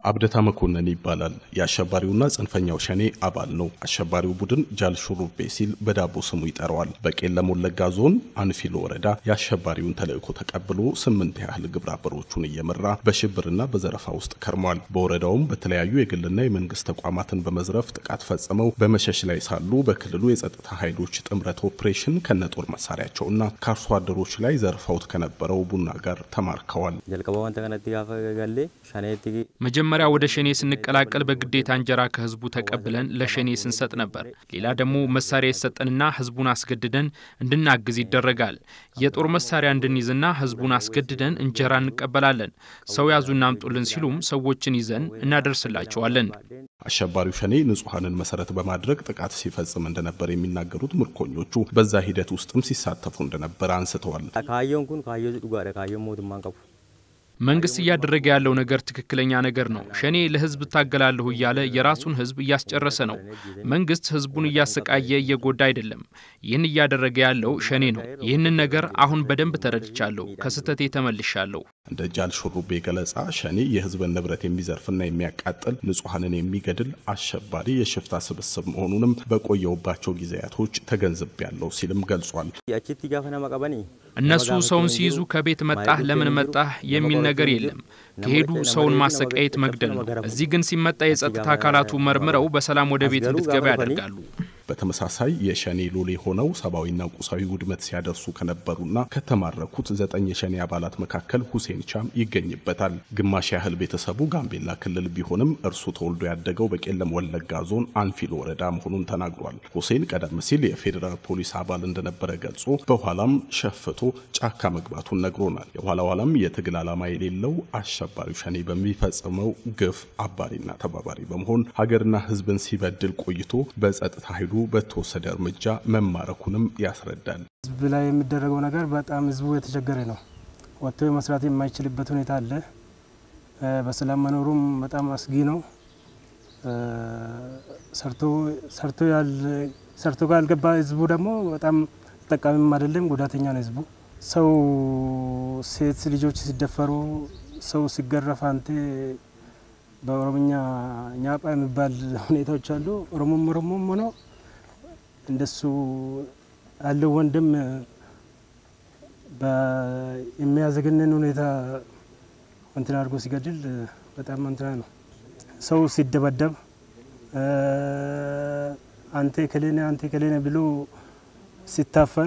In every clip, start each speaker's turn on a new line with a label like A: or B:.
A: አብደታ መኮንን ይባላል። የአሸባሪውና ጽንፈኛው ሸኔ አባል ነው። አሸባሪው ቡድን ጃል ሹሩቤ ሲል በዳቦ ስሙ ይጠራዋል። በቄለም ወለጋ ዞን አንፊሎ ወረዳ የአሸባሪውን ተልዕኮ ተቀብሎ ስምንት ያህል ግብረ አበሮቹን እየመራ በሽብርና በዘረፋ ውስጥ ከርሟል። በወረዳውም በተለያዩ የግልና የመንግስት ተቋማትን በመዝረፍ ጥቃት ፈጽመው በመሸሽ ላይ ሳሉ በክልሉ የጸጥታ ኃይሎች ጥምረት ኦፕሬሽን ከነጦር መሳሪያቸውና ከአርሶ አደሮች ላይ ዘርፈውት ከነበረው ቡና ጋር ተማርከዋል።
B: መጀመሪያ ወደ ሸኔ ስንቀላቀል በግዴታ እንጀራ ከህዝቡ ተቀብለን ለሸኔ ስንሰጥ ነበር። ሌላ ደግሞ መሳሪያ ይሰጠንና ህዝቡን አስገድደን እንድናግዝ ይደረጋል። የጦር መሳሪያ እንድንይዝና ህዝቡን አስገድደን እንጀራ እንቀበላለን። ሰው ያዙና አምጡልን ሲሉም ሰዎችን ይዘን እናደርስላቸዋለን።
A: አሸባሪው ሸኔ ንጹሐንን መሰረት በማድረግ ጥቃት ሲፈጽም እንደነበር የሚናገሩት ምርኮኞቹ በዛ ሂደት ውስጥም ሲሳተፉ እንደነበር አንስተዋል።
B: መንግስት እያደረገ ያለው ነገር ትክክለኛ ነገር ነው። ሸኔ ለህዝብ እታገላለሁ እያለ የራሱን ህዝብ እያስጨረሰ ነው። መንግስት ህዝቡን እያሰቃየ እየጎዳ አይደለም። ይህን እያደረገ ያለው ሸኔ ነው። ይህንን ነገር አሁን በደንብ ተረድቻለሁ። ከስህተቴ ተመልሻለሁ።
A: እንደ ጃል ሹሩቤ ገለጻ ሸኔ የህዝብን ንብረት የሚዘርፍና የሚያቃጥል ንጹሐንን የሚገድል አሸባሪ የሽፍታ ስብስብ መሆኑንም በቆየውባቸው ጊዜያቶች ተገንዝቤያለሁ ሲልም ገልጿል።
B: እነሱ ሰውን ሲይዙ ከቤት መጣህ፣ ለምን መጣህ የሚል ነገር የለም። ከሄዱ ሰውን ማሰቃየት፣ መግደል ነው። እዚህ ግን ሲመጣ የጸጥታ አካላቱ መርምረው በሰላም ወደ ቤት እንድትገባ ያደርጋሉ።
A: በተመሳሳይ የሸኔ ሎሌ ሆነው ሰብአዊና ቁሳዊ ውድመት ሲያደርሱ ከነበሩና ከተማረኩት ዘጠኝ የሸኔ አባላት መካከል ሁሴን ቻም ይገኝበታል። ግማሽ ያህል ቤተሰቡ ጋምቤላ ክልል ቢሆንም እርሱ ተወልዶ ያደገው በቄለም ወለጋ ዞን አንፊሎ ወረዳ መሆኑን ተናግሯል። ሁሴን ቀደም ሲል የፌዴራል ፖሊስ አባል እንደነበረ ገልጾ በኋላም ሸፍቶ ጫካ መግባቱን ነግሮናል። የኋላ ኋላም የትግል ዓላማ የሌለው አሸባሪው ሸኔ በሚፈጽመው ግፍ አባሪና ተባባሪ በመሆን ሀገርና ሕዝብን ሲበድል ቆይቶ በጸጥታ ኃይሉ በተወሰደ እርምጃ መማረኩንም ያስረዳል።
C: ህዝብ ላይ የሚደረገው ነገር በጣም ህዝቡ የተቸገረ ነው። ወጥቶ መስራት የማይችልበት ሁኔታ አለ። በሰላም መኖሩም በጣም አስጊ ነው። ሰርቶ ካልገባ ህዝቡ ደግሞ በጣም ተጠቃሚም አይደለም፣ ጉዳተኛ ነው ህዝቡ። ሰው ሴት ልጆች ሲደፈሩ፣ ሰው ሲገረፍ አንተ በኦሮምኛ ኛጳ የሚባል ሁኔታዎች አሉ። ኦሮሞም ኦሮሞም ሆነው እንደሱ ያለው ወንድም የሚያዘገንን ሁኔታ እንትን አድርጎ ሲገድል በጣም እንትና ነው። ሰው ሲደበደብ አንተ ከሌነ አንተ ከሌነ ብሎ ሲታፈን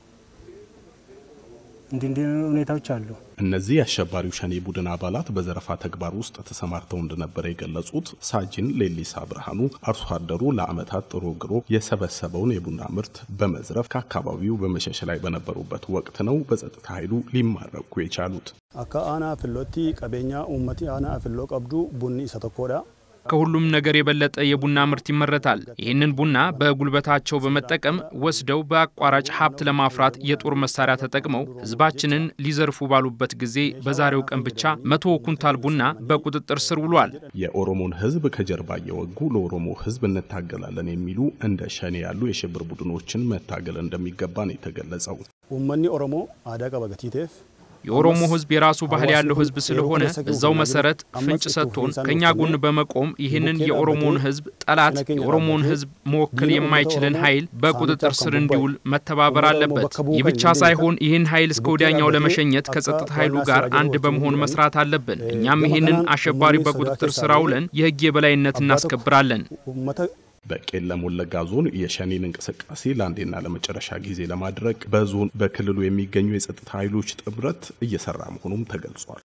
C: እንዲህ እንዲህ ሁኔታዎች አሉ።
A: እነዚህ የአሸባሪው ሸኔ ቡድን አባላት በዘረፋ ተግባር ውስጥ ተሰማርተው እንደነበረ የገለጹት ሳጅን ሌሊሳ ብርሃኑ አርሶ አደሩ ለዓመታት ጥሮ ግሮ የሰበሰበውን የቡና ምርት በመዝረፍ ከአካባቢው በመሸሽ ላይ በነበሩበት ወቅት ነው በጸጥታ ኃይሉ ሊማረኩ የቻሉት።
D: አካ አና ፍሎቲ ቀቤኛ ኡመቲ አና ፍሎ ቀብዱ ቡኒ ሰተኮዳ
B: ከሁሉም ነገር የበለጠ የቡና ምርት ይመረታል። ይህንን ቡና በጉልበታቸው በመጠቀም ወስደው በአቋራጭ ሀብት ለማፍራት የጦር መሳሪያ ተጠቅመው ሕዝባችንን ሊዘርፉ ባሉበት ጊዜ በዛሬው ቀን ብቻ መቶ ኩንታል ቡና በቁጥጥር ስር ውሏል።
A: የኦሮሞን ሕዝብ ከጀርባ እየወጉ ለኦሮሞ ሕዝብ እንታገላለን የሚሉ እንደ ሸኔ ያሉ የሽብር ቡድኖችን መታገል እንደሚገባ ነው የተገለጸው።
D: ኡመኒ ኦሮሞ አዳ ቀበገቲቴፍ
B: የኦሮሞ ህዝብ የራሱ ባህል ያለው ህዝብ ስለሆነ እዛው መሰረት ፍንጭ ሰጥቶን ከኛ ጎን በመቆም ይህንን የኦሮሞን ህዝብ ጠላት የኦሮሞን ህዝብ መወከል የማይችልን ኃይል በቁጥጥር ስር እንዲውል መተባበር አለበት። ይህ ብቻ ሳይሆን ይህን ኃይል እስከ ወዲያኛው ለመሸኘት ከጸጥታ ኃይሉ ጋር አንድ በመሆን መስራት አለብን። እኛም ይህንን አሸባሪ በቁጥጥር ስር አውለን የህግ የበላይነት እናስከብራለን።
A: በቄለም ወለጋ ዞን የሸኔን እንቅስቃሴ ለአንዴና ለመጨረሻ ጊዜ ለማድረግ በዞን በክልሉ የሚገኙ የጸጥታ ኃይሎች ጥምረት እየሰራ መሆኑም ተገልጿል።